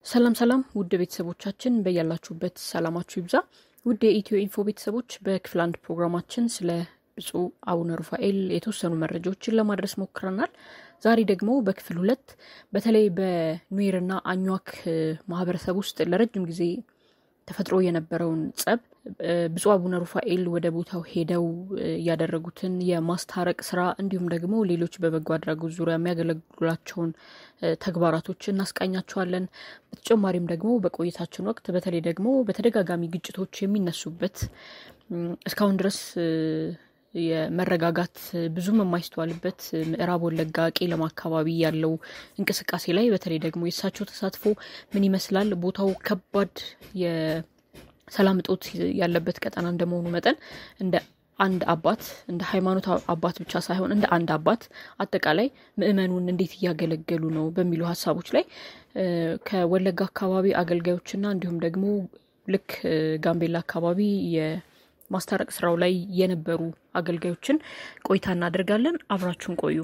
ሰላም ሰላም ውድ ቤተሰቦቻችን በያላችሁበት ሰላማችሁ ይብዛ። ውድ የኢትዮ ኢንፎ ቤተሰቦች በክፍል አንድ ፕሮግራማችን ስለ ብፁዕ አቡነ ሩፋኤል የተወሰኑ መረጃዎችን ለማድረስ ሞክረናል። ዛሬ ደግሞ በክፍል ሁለት በተለይ በኑዌርና አኟክ ማህበረሰብ ውስጥ ለረጅም ጊዜ ተፈጥሮ የነበረውን ጸብ ብፁዕ አቡነ ሩፋኤል ወደ ቦታው ሄደው ያደረጉትን የማስታረቅ ስራ እንዲሁም ደግሞ ሌሎች በበጎ አድራጎት ዙሪያ የሚያገለግሏቸውን ተግባራቶች እናስቃኛቸዋለን። በተጨማሪም ደግሞ በቆይታችን ወቅት በተለይ ደግሞ በተደጋጋሚ ግጭቶች የሚነሱበት እስካሁን ድረስ የመረጋጋት ብዙም የማይስተዋልበት ምዕራብ ወለጋ ቄለም አካባቢ ያለው እንቅስቃሴ ላይ በተለይ ደግሞ የእሳቸው ተሳትፎ ምን ይመስላል? ቦታው ከባድ የሰላም እጦት ያለበት ቀጠና እንደመሆኑ መጠን እንደ አንድ አባት እንደ ሃይማኖት አባት ብቻ ሳይሆን እንደ አንድ አባት አጠቃላይ ምዕመኑን እንዴት እያገለገሉ ነው በሚሉ ሀሳቦች ላይ ከወለጋ አካባቢ አገልጋዮችና እንዲሁም ደግሞ ልክ ጋምቤላ አካባቢ የማስታረቅ ስራው ላይ የነበሩ አገልጋዮችን ቆይታ እናደርጋለን። አብራችሁን ቆዩ።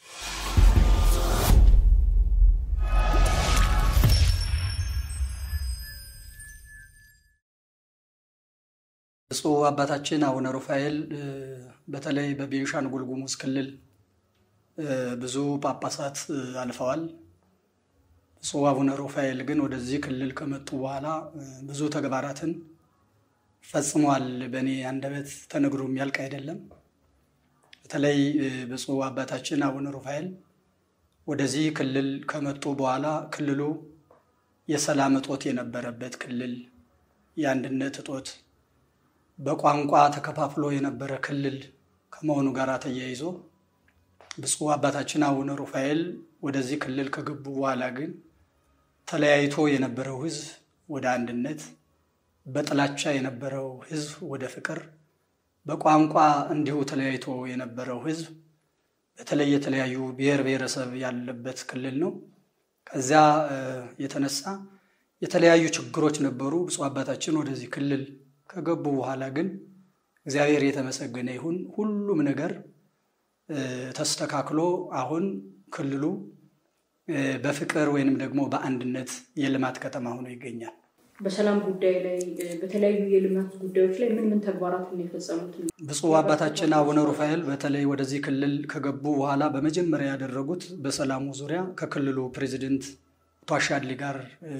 ብፁዕ አባታችን አቡነ ሩፋኤል በተለይ በቤንሻንጉል ጉሙዝ ክልል ብዙ ጳጳሳት አልፈዋል። ብፁዕ አቡነ ሩፋኤል ግን ወደዚህ ክልል ከመጡ በኋላ ብዙ ተግባራትን ፈጽመዋል። በእኔ አንደበት ተነግሮ የሚያልቅ አይደለም። በተለይ ብፁዕ አባታችን አቡነ ሩፋኤል ወደዚህ ክልል ከመጡ በኋላ ክልሉ የሰላም እጦት የነበረበት ክልል፣ የአንድነት እጦት በቋንቋ ተከፋፍሎ የነበረ ክልል ከመሆኑ ጋር ተያይዞ ብፁዕ አባታችን አቡነ ሩፋኤል ወደዚህ ክልል ከገቡ በኋላ ግን ተለያይቶ የነበረው ሕዝብ ወደ አንድነት፣ በጥላቻ የነበረው ሕዝብ ወደ ፍቅር፣ በቋንቋ እንዲሁ ተለያይቶ የነበረው ሕዝብ በተለይ የተለያዩ ብሔር ብሔረሰብ ያለበት ክልል ነው። ከዚያ የተነሳ የተለያዩ ችግሮች ነበሩ። ብፁዕ አባታችን ወደዚህ ክልል ከገቡ በኋላ ግን እግዚአብሔር የተመሰገነ ይሁን ሁሉም ነገር ተስተካክሎ አሁን ክልሉ በፍቅር ወይንም ደግሞ በአንድነት የልማት ከተማ ሆኖ ይገኛል። በሰላም ጉዳይ ላይ በተለያዩ የልማት ጉዳዮች ላይ ምን ምን ተግባራትን የፈጸሙት? ብፁዕ አባታችን አቡነ ሩፋኤል በተለይ ወደዚህ ክልል ከገቡ በኋላ በመጀመሪያ ያደረጉት በሰላሙ ዙሪያ ከክልሉ ፕሬዚደንት አቶ አሻድሊ ጋር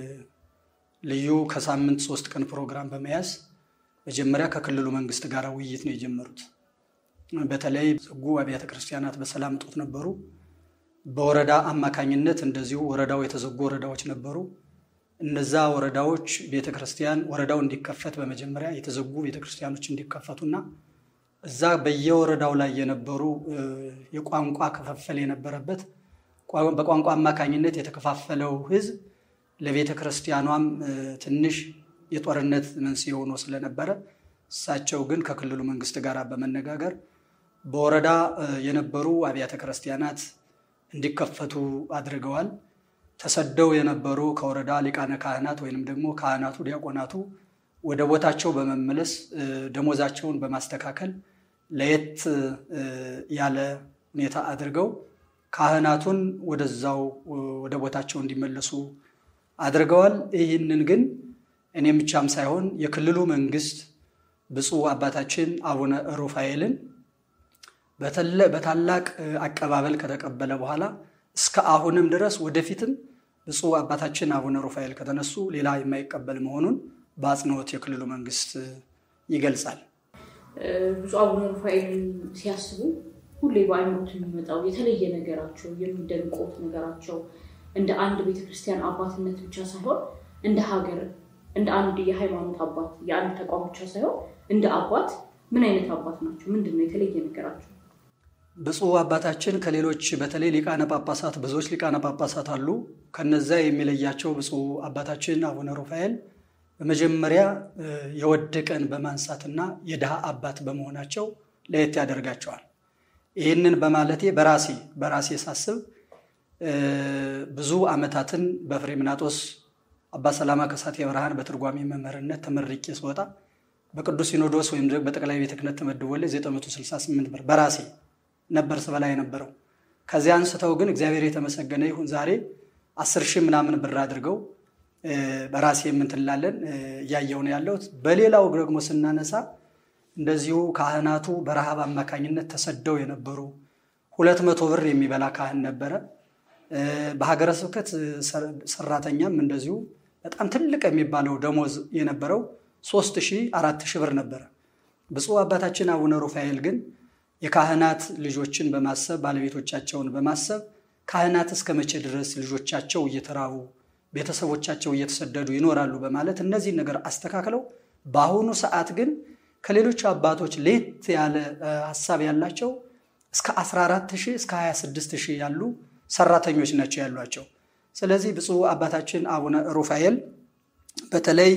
ልዩ ከሳምንት ሶስት ቀን ፕሮግራም በመያዝ መጀመሪያ ከክልሉ መንግስት ጋር ውይይት ነው የጀመሩት። በተለይ ዘጉ አብያተ ክርስቲያናት በሰላም እጦት ነበሩ። በወረዳ አማካኝነት እንደዚሁ ወረዳው የተዘጉ ወረዳዎች ነበሩ። እነዛ ወረዳዎች ቤተ ክርስቲያን ወረዳው እንዲከፈት በመጀመሪያ የተዘጉ ቤተ ክርስቲያኖች እንዲከፈቱና እዛ በየወረዳው ላይ የነበሩ የቋንቋ ክፍፍል የነበረበት በቋንቋ አማካኝነት የተከፋፈለው ህዝብ ለቤተ ክርስቲያኗም ትንሽ የጦርነት መንስኤ ሆኖ ስለነበረ እሳቸው ግን ከክልሉ መንግስት ጋር በመነጋገር በወረዳ የነበሩ አብያተ ክርስቲያናት እንዲከፈቱ አድርገዋል። ተሰደው የነበሩ ከወረዳ ሊቃነ ካህናት ወይንም ደግሞ ካህናቱ፣ ዲያቆናቱ ወደ ቦታቸው በመመለስ ደሞዛቸውን በማስተካከል ለየት ያለ ሁኔታ አድርገው ካህናቱን ወደዛው ወደ ቦታቸው እንዲመለሱ አድርገዋል። ይህንን ግን እኔም ብቻም ሳይሆን የክልሉ መንግስት ብፁዕ አባታችን አቡነ ሩፋኤልን በታላቅ አቀባበል ከተቀበለ በኋላ እስከ አሁንም ድረስ ወደፊትም ብፁዕ አባታችን አቡነ ሩፋኤል ከተነሱ ሌላ የማይቀበል መሆኑን በአጽንኦት የክልሉ መንግስት ይገልጻል። ብፁዕ አቡነ ሩፋኤልን ሲያስቡ ሁሌ በአይሞት የሚመጣው የተለየ ነገራቸው የሚደንቆት ነገራቸው እንደ አንድ ቤተክርስቲያን አባትነት ብቻ ሳይሆን እንደ ሀገር እንደ አንድ የሃይማኖት አባት የአንድ ተቋም ብቻ ሳይሆን እንደ አባት ምን አይነት አባት ናቸው? ምንድን ነው የተለየ ነገራቸው? ብፁዕ አባታችን ከሌሎች በተለይ ሊቃነ ጳጳሳት ብዙዎች ሊቃነ ጳጳሳት አሉ። ከነዛ የሚለያቸው ብፁዕ አባታችን አቡነ ሩፋኤል በመጀመሪያ የወደቀን በማንሳትና የድሃ አባት በመሆናቸው ለየት ያደርጋቸዋል። ይህንን በማለቴ በራሴ በራሴ ሳስብ ብዙ ዓመታትን በፍሬምናጦስ አባ ሰላማ ከሳቴ ብርሃን በትርጓሜ መምህርነት ተመርቄ ስወጣ በቅዱስ ሲኖዶስ ወይም በጠቅላይ ቤተ ክህነት ተመድቦልኝ 968 ብር በራሴ ነበር ስበላ የነበረው። ከዚያ አንስተው ግን እግዚአብሔር የተመሰገነ ይሁን ዛሬ አስር ሺህ ምናምን ብር አድርገው በራሴ የምንትላለን እያየው ነው ያለሁት። በሌላው ደግሞ ስናነሳ እንደዚሁ ካህናቱ በረሃብ አማካኝነት ተሰደው የነበሩ ሁለት መቶ ብር የሚበላ ካህን ነበረ። በሀገረ ስብከት ሰራተኛም እንደዚሁ በጣም ትልቅ የሚባለው ደሞዝ የነበረው ሶስት ሺህ አራት ሺህ ብር ነበረ። ብፁዕ አባታችን አቡነ ሩፋኤል ግን የካህናት ልጆችን በማሰብ ባለቤቶቻቸውን በማሰብ ካህናት እስከ መቼ ድረስ ልጆቻቸው እየተራቡ ቤተሰቦቻቸው እየተሰደዱ ይኖራሉ በማለት እነዚህን ነገር አስተካክለው በአሁኑ ሰዓት ግን ከሌሎች አባቶች ለየት ያለ ሀሳብ ያላቸው እስከ 14 ሺህ እስከ 26 ሺህ ያሉ ሰራተኞች ናቸው ያሏቸው። ስለዚህ ብፁዕ አባታችን አቡነ ሩፋኤል በተለይ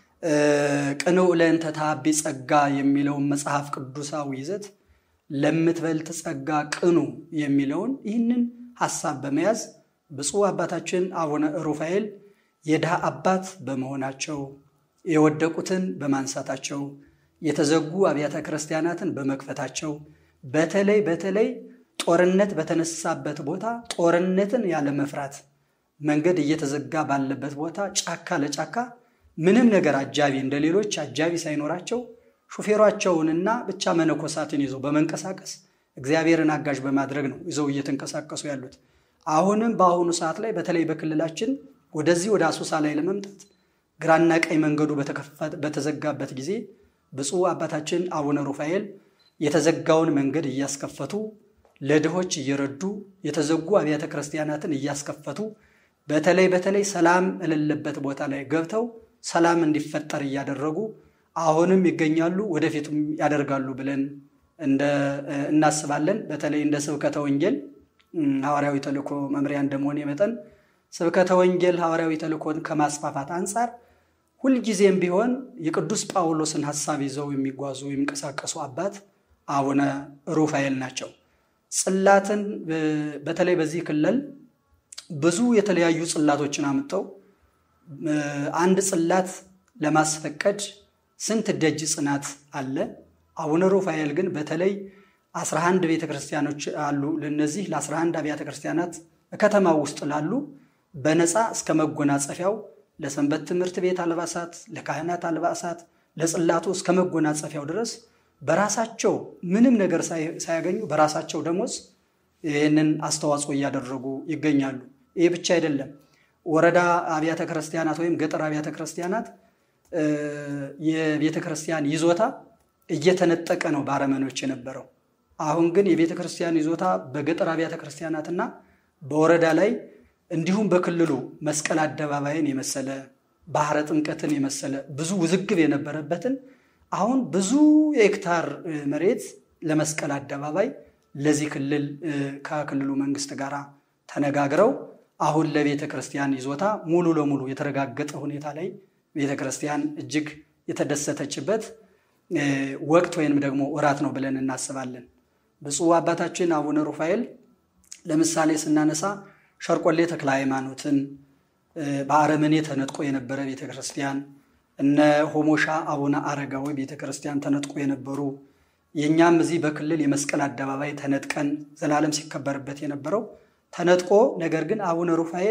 ቅንዕ ለእንተ ተሃቢ ጸጋ የሚለውን መጽሐፍ ቅዱሳዊ ይዘት ለምትበልጥ ጸጋ ቅኑ የሚለውን ይህንን ሀሳብ በመያዝ ብፁዕ አባታችን አቡነ ሩፋኤል የድሃ አባት በመሆናቸው የወደቁትን በማንሳታቸው የተዘጉ አብያተ ክርስቲያናትን በመክፈታቸው በተለይ በተለይ ጦርነት በተነሳበት ቦታ ጦርነትን ያለ መፍራት መንገድ እየተዘጋ ባለበት ቦታ ጫካ ለጫካ ምንም ነገር አጃቢ እንደ ሌሎች አጃቢ ሳይኖራቸው ሹፌሯቸውንና ብቻ መነኮሳትን ይዘው በመንቀሳቀስ እግዚአብሔርን አጋዥ በማድረግ ነው ይዘው እየተንቀሳቀሱ ያሉት። አሁንም በአሁኑ ሰዓት ላይ በተለይ በክልላችን ወደዚህ ወደ አሶሳ ላይ ለመምጣት ግራና ቀኝ መንገዱ በተዘጋበት ጊዜ ብፁዕ አባታችን አቡነ ሩፋኤል የተዘጋውን መንገድ እያስከፈቱ ለድሆች እየረዱ የተዘጉ አብያተ ክርስቲያናትን እያስከፈቱ በተለይ በተለይ ሰላም የሌለበት ቦታ ላይ ገብተው ሰላም እንዲፈጠር እያደረጉ አሁንም ይገኛሉ፣ ወደፊቱም ያደርጋሉ ብለን እናስባለን። በተለይ እንደ ስብከተ ወንጌል ሐዋርያዊ ተልእኮ መምሪያ እንደመሆን መጠን ስብከተ ወንጌል ሐዋርያዊ ተልእኮን ከማስፋፋት አንጻር ሁልጊዜም ቢሆን የቅዱስ ጳውሎስን ሐሳብ ይዘው የሚጓዙ የሚንቀሳቀሱ አባት አቡነ ሩፋኤል ናቸው። ጽላትን በተለይ በዚህ ክልል ብዙ የተለያዩ ጽላቶችን አምጥተው አንድ ጽላት ለማስፈቀድ ስንት ደጅ ጽናት አለ። አቡነ ሩፋኤል ግን በተለይ 11 ቤተ ክርስቲያኖች አሉ። ለነዚህ ለ11 አብያተ ክርስቲያናት ከተማ ውስጥ ላሉ በነፃ እስከ መጎናጸፊያው ለሰንበት ትምህርት ቤት አልባሳት፣ ለካህናት አልባሳት፣ ለጽላቱ እስከ መጎናጸፊያው ድረስ በራሳቸው ምንም ነገር ሳያገኙ በራሳቸው ደሞዝ ይህንን አስተዋጽኦ እያደረጉ ይገኛሉ። ይህ ብቻ አይደለም። ወረዳ አብያተ ክርስቲያናት ወይም ገጠር አብያተ ክርስቲያናት የቤተ ክርስቲያን ይዞታ እየተነጠቀ ነው በአረመኖች የነበረው። አሁን ግን የቤተ ክርስቲያን ይዞታ በገጠር አብያተ ክርስቲያናትና በወረዳ ላይ እንዲሁም በክልሉ መስቀል አደባባይን የመሰለ ባህረ ጥምቀትን የመሰለ ብዙ ውዝግብ የነበረበትን አሁን ብዙ የሄክታር መሬት ለመስቀል አደባባይ ለዚህ ክልል ከክልሉ መንግስት ጋር ተነጋግረው አሁን ለቤተ ክርስቲያን ይዞታ ሙሉ ለሙሉ የተረጋገጠ ሁኔታ ላይ ቤተ ክርስቲያን እጅግ የተደሰተችበት ወቅት ወይንም ደግሞ ወራት ነው ብለን እናስባለን። ብፁዕ አባታችን አቡነ ሩፋኤል ለምሳሌ ስናነሳ ሸርቆሌ ተክለ ሃይማኖትን በአረመኔ ተነጥቆ የነበረ ቤተ ክርስቲያን እነ ሆሞሻ አቡነ አረጋዊ ቤተ ክርስቲያን ተነጥቆ የነበሩ የእኛም እዚህ በክልል የመስቀል አደባባይ ተነጥቀን ዘላለም ሲከበርበት የነበረው ተነጥቆ ነገር ግን አቡነ ሩፋኤል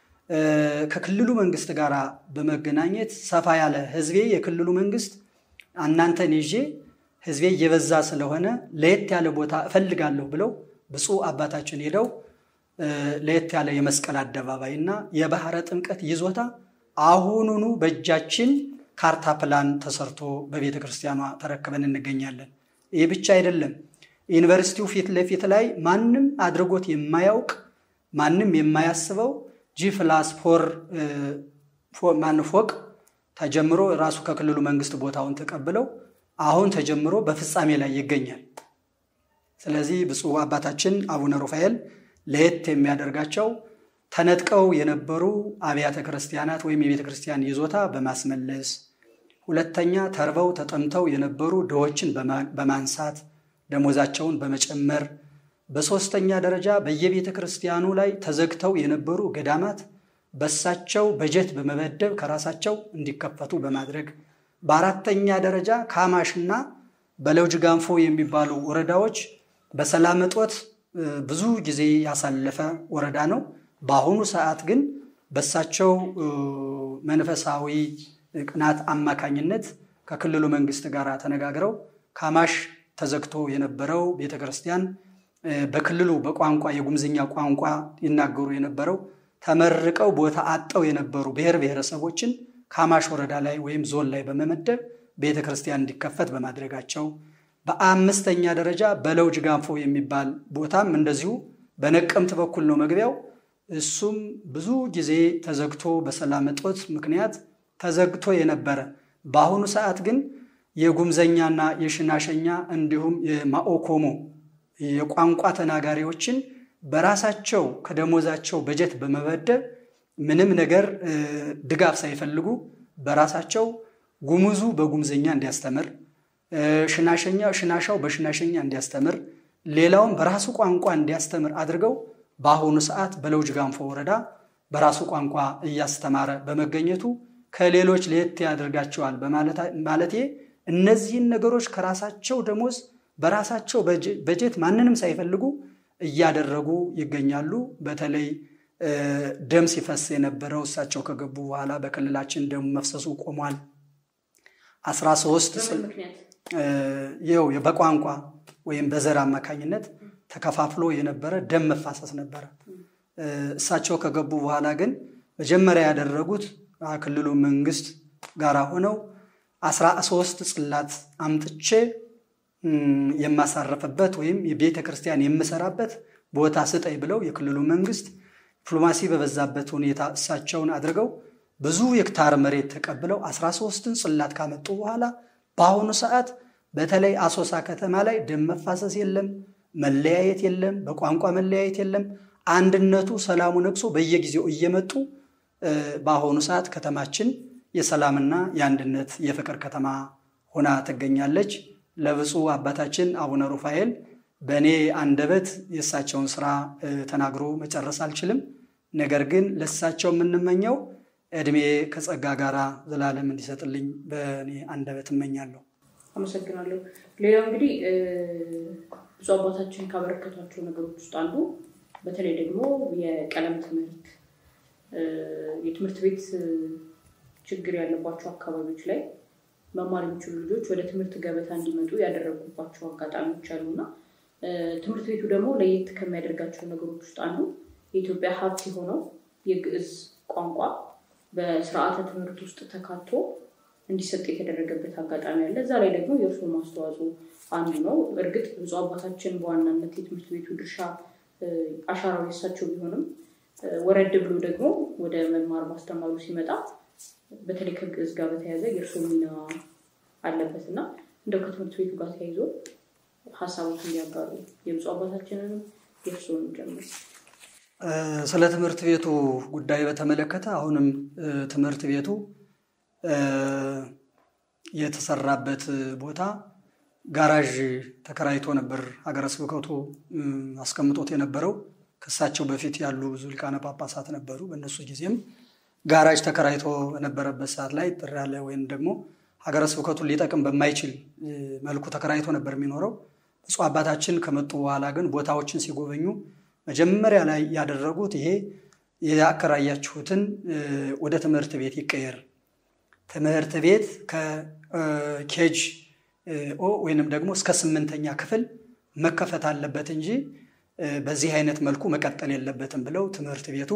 ከክልሉ መንግስት ጋር በመገናኘት ሰፋ ያለ ህዝቤ የክልሉ መንግስት እናንተን ይዤ ህዝቤ እየበዛ ስለሆነ ለየት ያለ ቦታ እፈልጋለሁ ብለው ብፁዕ አባታችን ሄደው ለየት ያለ የመስቀል አደባባይ እና የባህረ ጥምቀት ይዞታ አሁኑኑ በእጃችን ካርታ ፕላን ተሰርቶ በቤተ ክርስቲያኗ ተረክበን እንገኛለን። ይህ ብቻ አይደለም። ዩኒቨርሲቲው ፊት ለፊት ላይ ማንም አድርጎት የማያውቅ ማንም የማያስበው ጂ ፕላስ ፎር ማን ፎቅ ተጀምሮ ራሱ ከክልሉ መንግስት ቦታውን ተቀብለው አሁን ተጀምሮ በፍጻሜ ላይ ይገኛል። ስለዚህ ብፁዕ አባታችን አቡነ ሩፋኤል ለየት የሚያደርጋቸው ተነጥቀው የነበሩ አብያተ ክርስቲያናት ወይም የቤተ ክርስቲያን ይዞታ በማስመለስ ሁለተኛ ተርበው ተጠምተው የነበሩ ድሆችን በማንሳት ደሞዛቸውን በመጨመር በሶስተኛ ደረጃ በየቤተ ክርስቲያኑ ላይ ተዘግተው የነበሩ ገዳማት በሳቸው በጀት በመመደብ ከራሳቸው እንዲከፈቱ በማድረግ በአራተኛ ደረጃ ካማሽና በለውጅ ጋንፎ የሚባሉ ወረዳዎች በሰላም እጦት ብዙ ጊዜ ያሳለፈ ወረዳ ነው። በአሁኑ ሰዓት ግን በሳቸው መንፈሳዊ ቅናት አማካኝነት ከክልሉ መንግስት ጋር ተነጋግረው ካማሽ ተዘግቶ የነበረው ቤተ ክርስቲያን በክልሉ በቋንቋ የጉምዝኛ ቋንቋ ይናገሩ የነበረው ተመርቀው ቦታ አጠው የነበሩ ብሔር ብሔረሰቦችን ካማሽ ወረዳ ላይ ወይም ዞን ላይ በመመደብ ቤተ ክርስቲያን እንዲከፈት በማድረጋቸው በአምስተኛ ደረጃ በለውጅ ጋንፎ የሚባል ቦታም እንደዚሁ በነቀምት በኩል ነው መግቢያው። እሱም ብዙ ጊዜ ተዘግቶ በሰላም እጦት ምክንያት ተዘግቶ የነበረ በአሁኑ ሰዓት ግን የጉምዘኛና የሽናሸኛ እንዲሁም የማኦኮሞ የቋንቋ ተናጋሪዎችን በራሳቸው ከደሞዛቸው በጀት በመበደብ ምንም ነገር ድጋፍ ሳይፈልጉ በራሳቸው ጉሙዙ በጉምዘኛ እንዲያስተምር፣ ሽናሸኛ ሽናሻው በሽናሸኛ እንዲያስተምር፣ ሌላውም በራሱ ቋንቋ እንዲያስተምር አድርገው በአሁኑ ሰዓት በለውጅ ጋንፎ ወረዳ በራሱ ቋንቋ እያስተማረ በመገኘቱ ከሌሎች ለየት ያደርጋቸዋል በማለቴ እነዚህን ነገሮች ከራሳቸው ደሞዝ በራሳቸው በጀት ማንንም ሳይፈልጉ እያደረጉ ይገኛሉ። በተለይ ደም ሲፈስ የነበረው እሳቸው ከገቡ በኋላ በክልላችን ደም መፍሰሱ ቆሟል። አስራ ሶስት ይኸው በቋንቋ ወይም በዘር አማካኝነት ተከፋፍሎ የነበረ ደም መፋሰስ ነበረ። እሳቸው ከገቡ በኋላ ግን መጀመሪያ ያደረጉት ክልሉ መንግስት ጋር ሆነው አስራ ሶስት ጽላት አምጥቼ የማሳረፍበት ወይም የቤተ ክርስቲያን የምሰራበት ቦታ ስጠኝ ብለው የክልሉ መንግስት ዲፕሎማሲ በበዛበት ሁኔታ እሳቸውን አድርገው ብዙ ሄክታር መሬት ተቀብለው አስራ ሶስትን ጽላት ካመጡ በኋላ በአሁኑ ሰዓት በተለይ አሶሳ ከተማ ላይ ደም መፋሰስ የለም፣ መለያየት የለም፣ በቋንቋ መለያየት የለም። አንድነቱ ሰላሙ ነግሶ በየጊዜው እየመጡ በአሁኑ ሰዓት ከተማችን የሰላምና የአንድነት የፍቅር ከተማ ሆና ትገኛለች። ለብፁዕ አባታችን አቡነ ሩፋኤል በእኔ አንደበት የእሳቸውን ስራ ተናግሮ መጨረስ አልችልም። ነገር ግን ለእሳቸው የምንመኘው እድሜ ከጸጋ ጋር ዘላለም እንዲሰጥልኝ በእኔ አንደበት እመኛለሁ። አመሰግናለሁ። ሌላው እንግዲህ ብፁዕ አባታችን ካበረከቷቸው ነገሮች ውስጥ አንዱ በተለይ ደግሞ የቀለም ትምህርት የትምህርት ቤት ችግር ያለባቸው አካባቢዎች ላይ መማር የሚችሉ ልጆች ወደ ትምህርት ገበታ እንዲመጡ ያደረጉባቸው አጋጣሚዎች አሉና ትምህርት ቤቱ ደግሞ ለየት ከሚያደርጋቸው ነገሮች ውስጥ አንዱ የኢትዮጵያ ሀብት የሆነው የግዕዝ ቋንቋ በስርዓተ ትምህርት ውስጥ ተካቶ እንዲሰጥ የተደረገበት አጋጣሚ አለ። እዛ ላይ ደግሞ የእርስዎ ማስተዋጽኦ አንዱ ነው። እርግጥ ብፁዕ አባታችን በዋናነት የትምህርት ቤቱ ድርሻ አሻራው የሳቸው ቢሆንም ወረድ ብሎ ደግሞ ወደ መማር ማስተማሩ ሲመጣ በተለይ ከግዕዝ ጋር በተያያዘ የእርስዎ ሚና አለበት እና እንደው ከትምህርት ቤቱ ጋር ተያይዞ ሀሳቦች እንዲያጋሩ የብፁዕ አባታችንንም የእርስዎን ጀምር። ስለ ትምህርት ቤቱ ጉዳይ በተመለከተ አሁንም ትምህርት ቤቱ የተሰራበት ቦታ ጋራዥ ተከራይቶ ነበር ሀገረ ስብከቱ አስቀምጦት የነበረው። ከሳቸው በፊት ያሉ ብዙ ሊቃነ ጳጳሳት ነበሩ። በእነሱ ጊዜም ጋራጅ ተከራይቶ በነበረበት ሰዓት ላይ ጥር ያለ ወይም ደግሞ ሀገረ ስብከቱን ሊጠቅም በማይችል መልኩ ተከራይቶ ነበር የሚኖረው። ብፁዕ አባታችን ከመጡ በኋላ ግን ቦታዎችን ሲጎበኙ መጀመሪያ ላይ ያደረጉት ይሄ ያከራያችሁትን ወደ ትምህርት ቤት ይቀየር፣ ትምህርት ቤት ከኬጅ ኦ ወይንም ደግሞ እስከ ስምንተኛ ክፍል መከፈት አለበት እንጂ በዚህ አይነት መልኩ መቀጠል የለበትም ብለው ትምህርት ቤቱ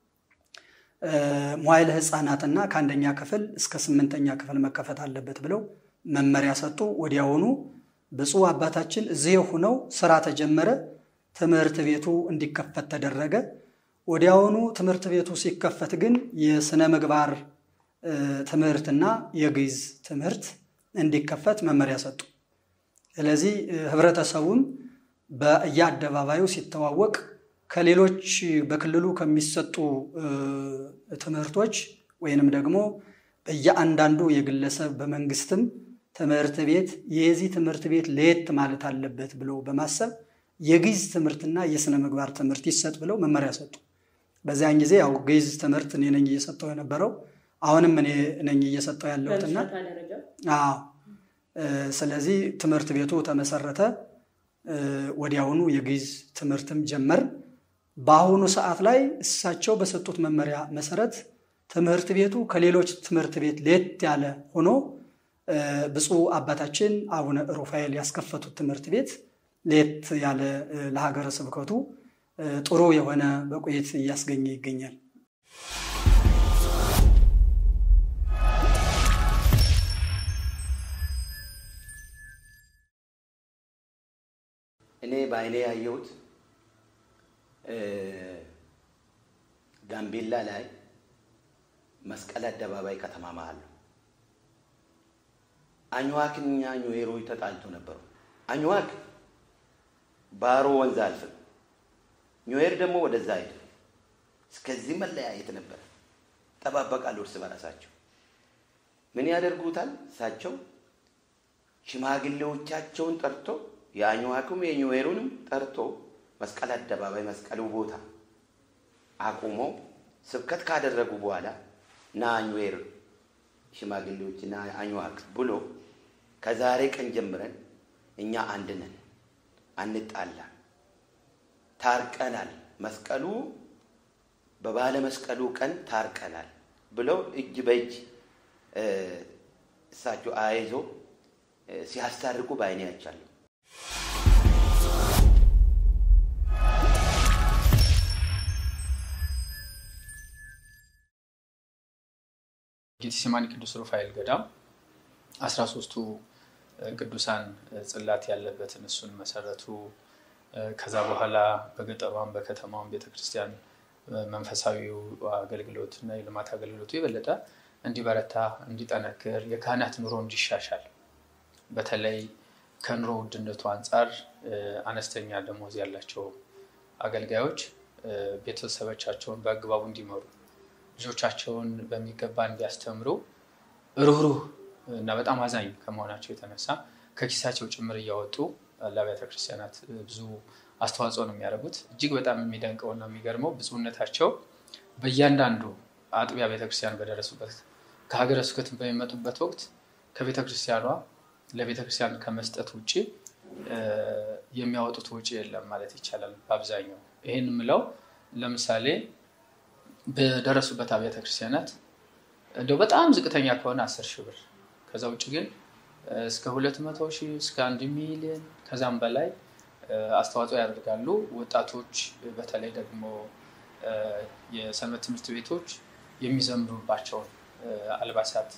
መዋዕለ ሕፃናትና ከአንደኛ ክፍል እስከ ስምንተኛ ክፍል መከፈት አለበት ብለው መመሪያ ሰጡ። ወዲያውኑ ብፁዕ አባታችን እዚህ ሆነው ስራ ተጀመረ። ትምህርት ቤቱ እንዲከፈት ተደረገ። ወዲያውኑ ትምህርት ቤቱ ሲከፈት ግን የስነ ምግባር ትምህርትና የግዕዝ ትምህርት እንዲከፈት መመሪያ ሰጡ። ስለዚህ ህብረተሰቡም በየአደባባዩ ሲተዋወቅ ከሌሎች በክልሉ ከሚሰጡ ትምህርቶች ወይንም ደግሞ በየአንዳንዱ የግለሰብ በመንግስትም ትምህርት ቤት የዚህ ትምህርት ቤት ለየት ማለት አለበት ብለው በማሰብ የግዕዝ ትምህርትና የስነ ምግባር ትምህርት ይሰጥ ብለው መመሪያ ሰጡ። በዚያን ጊዜ ያው ግዕዝ ትምህርት እኔ ነኝ እየሰጠው የነበረው አሁንም እኔ ነኝ እየሰጠው ያለሁትና አዎ። ስለዚህ ትምህርት ቤቱ ተመሰረተ። ወዲያውኑ የግዕዝ ትምህርትም ጀመር። በአሁኑ ሰዓት ላይ እሳቸው በሰጡት መመሪያ መሰረት ትምህርት ቤቱ ከሌሎች ትምህርት ቤት ለየት ያለ ሆኖ ብፁዕ አባታችን አቡነ ሩፋኤል ያስከፈቱት ትምህርት ቤት ለየት ያለ ለሀገረ ስብከቱ ጥሩ የሆነ በቁየት እያስገኘ ይገኛል። እኔ በአይኔ ያየሁት ጋምቤላ ላይ መስቀል አደባባይ ከተማ መሀል ነው። አኝዋክና ኞሄሮች ተጣልቶ ነበሩ። አኝዋክ ባሮ ወንዝ አልፍም፣ ኞሄር ደግሞ ወደዛ ሄደ። እስከዚህ መለያየት ነበር። ጠባበቃሉ እርስ በራሳቸው ምን ያደርጉታል? እሳቸው ሽማግሌዎቻቸውን ጠርቶ የአኝዋክም የኞሄሩንም ጠርቶ መስቀል አደባባይ መስቀሉ ቦታ አቁመው ስብከት ካደረጉ በኋላ ና ኞሄር ሽማግሌዎች ና አኝዋክ ብሎ ከዛሬ ቀን ጀምረን እኛ አንድ ነን፣ አንጣላ፣ ታርቀናል፣ መስቀሉ በባለ መስቀሉ ቀን ታርቀናል ብለው እጅ በእጅ እሳቸው አያይዞ ሲያስታርቁ በአይኔ አይቻለሁ። ጌቴሴማኒ ቅዱስ ሩፋኤል ገዳም አስራ ሶስቱ ቅዱሳን ጽላት ያለበትን እሱን መሰረቱ። ከዛ በኋላ በገጠሯም በከተማውም ቤተክርስቲያን መንፈሳዊው አገልግሎት እና የልማት አገልግሎቱ የበለጠ እንዲበረታ እንዲጠነክር፣ የካህናት ኑሮ እንዲሻሻል በተለይ ከኑሮ ውድነቱ አንጻር አነስተኛ ደሞዝ ያላቸው አገልጋዮች ቤተሰቦቻቸውን በአግባቡ እንዲመሩ ልጆቻቸውን በሚገባ እንዲያስተምሩ ሩህሩህ እና በጣም አዛኝ ከመሆናቸው የተነሳ ከኪሳቸው ጭምር እያወጡ ለአብያተ ክርስቲያናት ብዙ አስተዋጽኦ ነው የሚያደርጉት። እጅግ በጣም የሚደንቀውና የሚገርመው ብፁዕነታቸው በእያንዳንዱ አጥቢያ ቤተክርስቲያን በደረሱበት ከሀገረ ስብከት በሚመጡበት ወቅት ከቤተክርስቲያኗ ለቤተክርስቲያን ከመስጠት ውጭ የሚያወጡት ውጭ የለም ማለት ይቻላል። በአብዛኛው ይህን የምለው ለምሳሌ በደረሱበት አብያተ ክርስቲያናት እንደው በጣም ዝቅተኛ ከሆነ አስር ሺህ ብር ከዛ ውጭ ግን እስከ ሁለት መቶ ሺህ እስከ አንድ ሚሊዮን ከዛም በላይ አስተዋጽኦ ያደርጋሉ። ወጣቶች በተለይ ደግሞ የሰንበት ትምህርት ቤቶች የሚዘምሩባቸውን አልባሳት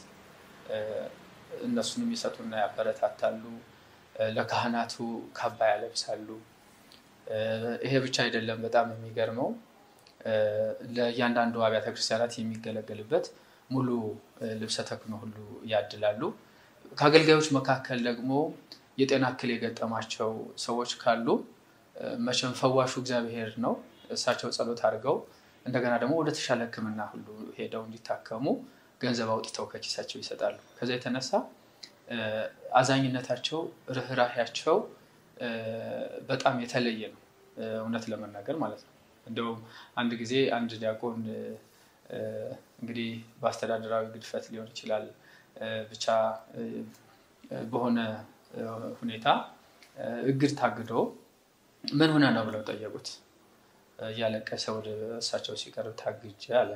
እነሱን የሚሰጡና ያበረታታሉ። ለካህናቱ ካባ ያለብሳሉ። ይሄ ብቻ አይደለም። በጣም የሚገርመው ለእያንዳንዱ አብያተ ክርስቲያናት የሚገለገልበት ሙሉ ልብሰ ተክህኖ ሁሉ ያድላሉ። ከአገልጋዮች መካከል ደግሞ የጤና እክል የገጠማቸው ሰዎች ካሉ መቼም ፈዋሹ እግዚአብሔር ነው። እሳቸው ጸሎት አድርገው እንደገና ደግሞ ወደ ተሻለ ሕክምና ሁሉ ሄደው እንዲታከሙ ገንዘብ አውጥተው ከኪሳቸው ይሰጣሉ። ከዛ የተነሳ አዛኝነታቸው፣ ርኅራሄያቸው በጣም የተለየ ነው፣ እውነት ለመናገር ማለት ነው። እንደውም አንድ ጊዜ አንድ ዲያቆን እንግዲህ በአስተዳደራዊ ግድፈት ሊሆን ይችላል ብቻ በሆነ ሁኔታ እግድ ታግዶ ምን ሆነ ነው ብለው ጠየቁት። እያለቀሰ ወደ እሳቸው ሲቀርብ ታግጄ አለ።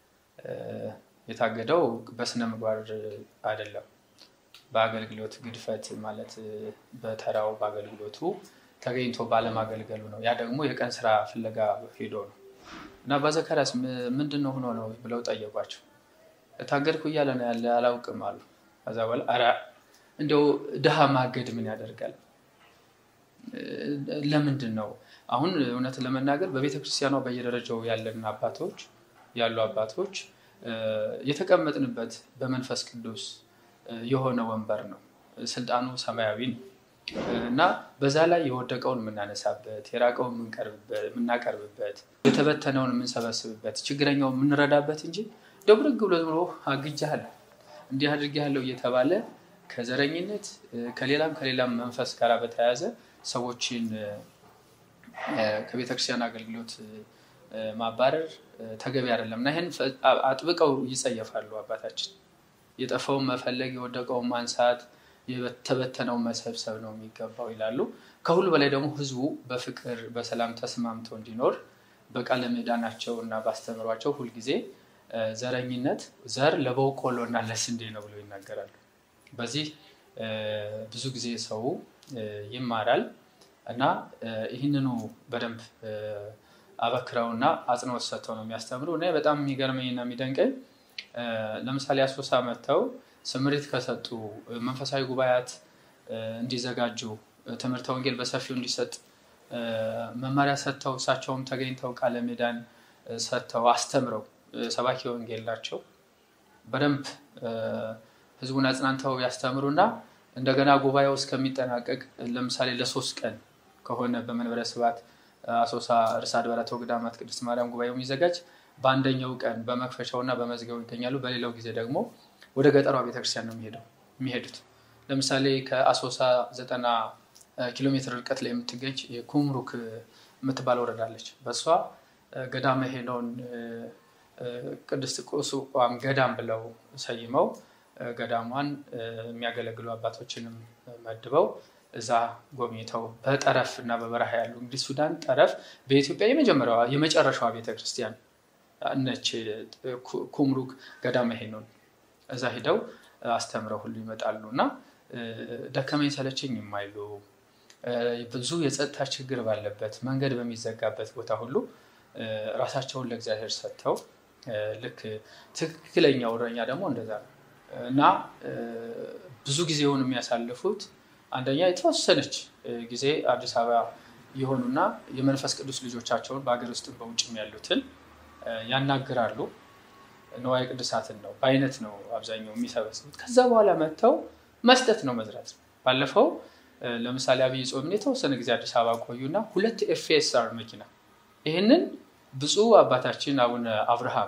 የታገደው በስነ ምግባር አይደለም፣ በአገልግሎት ግድፈት ማለት በተራው በአገልግሎቱ ተገኝቶ ባለማገልገሉ ነው። ያ ደግሞ የቀን ስራ ፍለጋ ሄዶ ነው እና በዘከራስ ምንድን ነው ሆኖ ነው ብለው ጠየቋቸው። ታገድኩ እያለ ነው ያለ አላውቅም አሉ። ከዛ በኋላ ኧረ እንደው ድሃ ማገድ ምን ያደርጋል? ለምንድን ነው አሁን እውነት ለመናገር በቤተ ክርስቲያኗ በየደረጃው ያለን አባቶች ያሉ አባቶች የተቀመጥንበት በመንፈስ ቅዱስ የሆነ ወንበር ነው። ስልጣኑ ሰማያዊ ነው እና በዛ ላይ የወደቀውን የምናነሳበት፣ የራቀውን የምናቀርብበት፣ የተበተነውን የምንሰበስብበት፣ ችግረኛውን የምንረዳበት እንጂ ደብረግ ብሎ ዝም ብሎ አግጃለሁ እንዲህ አድርጌያለሁ እየተባለ ከዘረኝነት ከሌላም ከሌላም መንፈስ ጋር በተያያዘ ሰዎችን ከቤተክርስቲያን አገልግሎት ማባረር ተገቢ አይደለም እና ይህን አጥብቀው ይጸየፋሉ አባታችን። የጠፋውን መፈለግ፣ የወደቀውን ማንሳት፣ የተበተነውን መሰብሰብ ነው የሚገባው ይላሉ። ከሁሉ በላይ ደግሞ ህዝቡ በፍቅር በሰላም ተስማምቶ እንዲኖር በቃለ ምዕዳናቸው እና ባስተምሯቸው ሁልጊዜ ዘረኝነት ዘር ለበቆሎ እና ለስንዴ ነው ብለው ይናገራሉ። በዚህ ብዙ ጊዜ ሰው ይማራል እና ይህንኑ በደንብ አበክረውና አጽንኦት ሰጥተው ነው የሚያስተምሩ እና በጣም የሚገርመኝና የሚደንቀኝ ለምሳሌ አሶሳ መጥተው ስምሪት ከሰጡ መንፈሳዊ ጉባኤያት እንዲዘጋጁ ትምህርተ ወንጌል በሰፊው እንዲሰጥ መመሪያ ሰጥተው እሳቸውም ተገኝተው ቃለ ምዕዳን ሰጥተው አስተምረው ሰባኪ ወንጌል ናቸው። በደንብ ህዝቡን አጽናንተው ያስተምሩና እንደገና ጉባኤው እስከሚጠናቀቅ ለምሳሌ ለሶስት ቀን ከሆነ በመንበረ ስብሐት አሶሳ ርዕሰ አድባራት ወገዳማት ቅድስት ማርያም ጉባኤው የሚዘጋጅ በአንደኛው ቀን በመክፈቻው እና በመዝጊያው ይገኛሉ። በሌላው ጊዜ ደግሞ ወደ ገጠሯ ቤተክርስቲያን ነው የሚሄዱት። ለምሳሌ ከአሶሳ ዘጠና ኪሎ ሜትር ርቀት ላይ የምትገኝ ኩምሩክ የምትባል ወረዳለች። በእሷ ገዳመ ሄኖን ቅድስት ቁስቋም ገዳም ብለው ሰይመው ገዳሟን የሚያገለግሉ አባቶችንም መድበው እዛ ጎብኝተው በጠረፍ እና በበረሃ ያሉ እንግዲህ ሱዳን ጠረፍ በኢትዮጵያ የመጀመሪያዋ የመጨረሻዋ ቤተክርስቲያን ነች። ኩምሩክ ገዳመ ሄኖን እዛ ሂደው አስተምረው ሁሉ ይመጣሉ እና ደከመኝ ሰለቸኝ የማይሉ ብዙ የጸጥታ ችግር ባለበት መንገድ በሚዘጋበት ቦታ ሁሉ ራሳቸውን ለእግዚአብሔር ሰጥተው ልክ ትክክለኛው እረኛ ደግሞ እንደዛ ነው እና ብዙ ጊዜውን የሚያሳልፉት አንደኛ የተወሰነች ጊዜ አዲስ አበባ የሆኑና የመንፈስ ቅዱስ ልጆቻቸውን በሀገር ውስጥም በውጭም ያሉትን ያናግራሉ። ንዋየ ቅዱሳትን ነው በአይነት ነው አብዛኛው የሚሰበስቡት። ከዛ በኋላ መጥተው መስጠት ነው መዝራት ነው። ባለፈው ለምሳሌ አብይ ጾምን የተወሰነ ጊዜ አዲስ አበባ ቆዩና ሁለት ኤፍኤስአር መኪና ይህንን ብፁዕ አባታችን አቡነ አብርሃም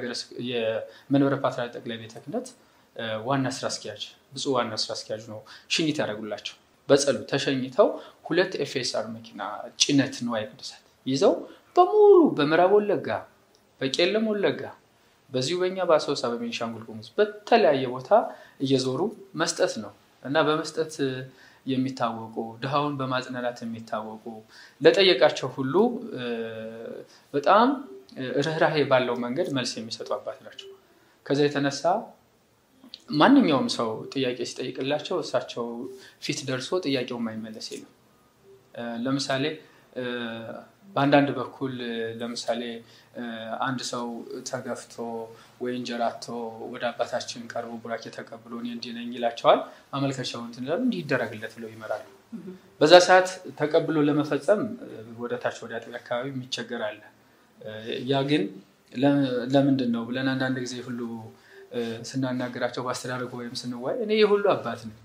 የመንበረ ፓትርያርክ ጠቅላይ ቤተ ክህነት ዋና ስራ አስኪያጅ ብፁዕ ዋና ስራ አስኪያጅ ነው ሽኝት ያደረጉላቸው። በጸሎት ተሸኝተው ሁለት ኤፍኤስአር መኪና ጭነት ንዋየ ቅዱሳት ይዘው በሙሉ በምዕራብ ወለጋ፣ በቄለም ወለጋ፣ በዚሁ በኛ በአሶሳ በቤኒሻንጉል ጉሙዝ በተለያየ ቦታ እየዞሩ መስጠት ነው እና በመስጠት የሚታወቁ ድሃውን በማጽናናት የሚታወቁ ለጠየቃቸው ሁሉ በጣም ርኅራሄ ባለው መንገድ መልስ የሚሰጡ አባት ናቸው። ከዛ የተነሳ ማንኛውም ሰው ጥያቄ ሲጠይቅላቸው እሳቸው ፊት ደርሶ ጥያቄው የማይመለስ የለም። ለምሳሌ በአንዳንድ በኩል ለምሳሌ አንድ ሰው ተገፍቶ ወይ እንጀራ አጥቶ ወደ አባታችን ቀርቦ ቡራኬ ተቀብሎ እኔ እንዲህ ነኝ ይላቸዋል። አመልከቻውን እንትን ይላሉ፣ እንዲህ ይደረግለት ብለው ይመራሉ። በዛ ሰዓት ተቀብሎ ለመፈጸም ወደ ታች ወደ አጥቢያ አካባቢ የሚቸገር አለ። ያ ግን ለምንድን ነው ብለን አንዳንድ ጊዜ ሁሉ ስናናገራቸው በአስተዳደጉ ወይም ስንዋይ እኔ የሁሉ አባት ነኝ።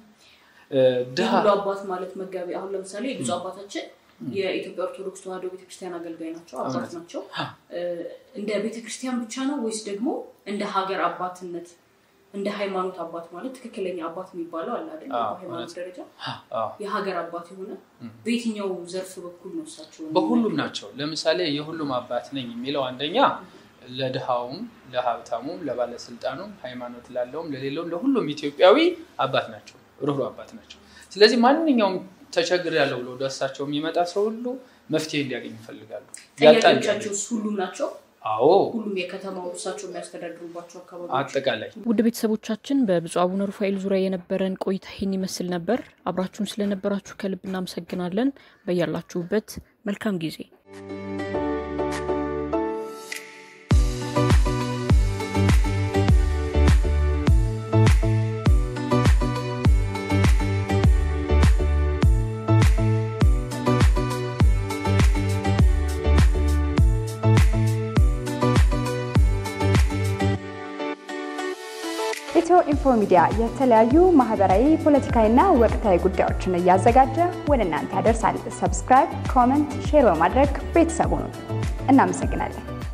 የሁሉ አባት ማለት መጋቢ አሁን ለምሳሌ ብዙ አባታችን የኢትዮጵያ ኦርቶዶክስ ተዋሕዶ ቤተክርስቲያን አገልጋይ ናቸው፣ አባት ናቸው። እንደ ቤተክርስቲያን ብቻ ነው ወይስ ደግሞ እንደ ሀገር አባትነት እንደ ሃይማኖት አባት ማለት ትክክለኛ አባት የሚባለው አለ አይደል? በሃይማኖት ደረጃ የሀገር አባት የሆነ በየትኛው ዘርፍ በኩል ነው እሳቸው? በሁሉም ናቸው። ለምሳሌ የሁሉም አባት ነኝ የሚለው አንደኛ ለድሃውም፣ ለሀብታሙም፣ ለባለስልጣኑም፣ ሃይማኖት ላለውም፣ ለሌለውም ለሁሉም ኢትዮጵያዊ አባት ናቸው፣ ርኅሩህ አባት ናቸው። ስለዚህ ማንኛውም ተቸግር ያለው ብሎ ወደ እሳቸው የሚመጣ ሰው ሁሉ መፍትሄ እንዲያገኝ ይፈልጋሉ። ጥያቄዎቻቸው ሁሉም ናቸው። አዎ ሁሉም የከተማው እሳቸው የሚያስተዳድሩባቸው አካባቢዎች አጠቃላይ ውድ ቤተሰቦቻችን በብፁዕ አቡነ ሩፋኤል ዙሪያ የነበረን ቆይታ ይህን ይመስል ነበር። አብራችሁን ስለነበራችሁ ከልብ እናመሰግናለን። በያላችሁበት መልካም ጊዜ ኢትዮ ኢንፎ ሚዲያ የተለያዩ ማህበራዊ፣ ፖለቲካዊና ወቅታዊ ጉዳዮችን እያዘጋጀ ወደ እናንተ ያደርሳል። ሰብስክራይብ፣ ኮመንት፣ ሼር በማድረግ ቤተሰቡን እናመሰግናለን።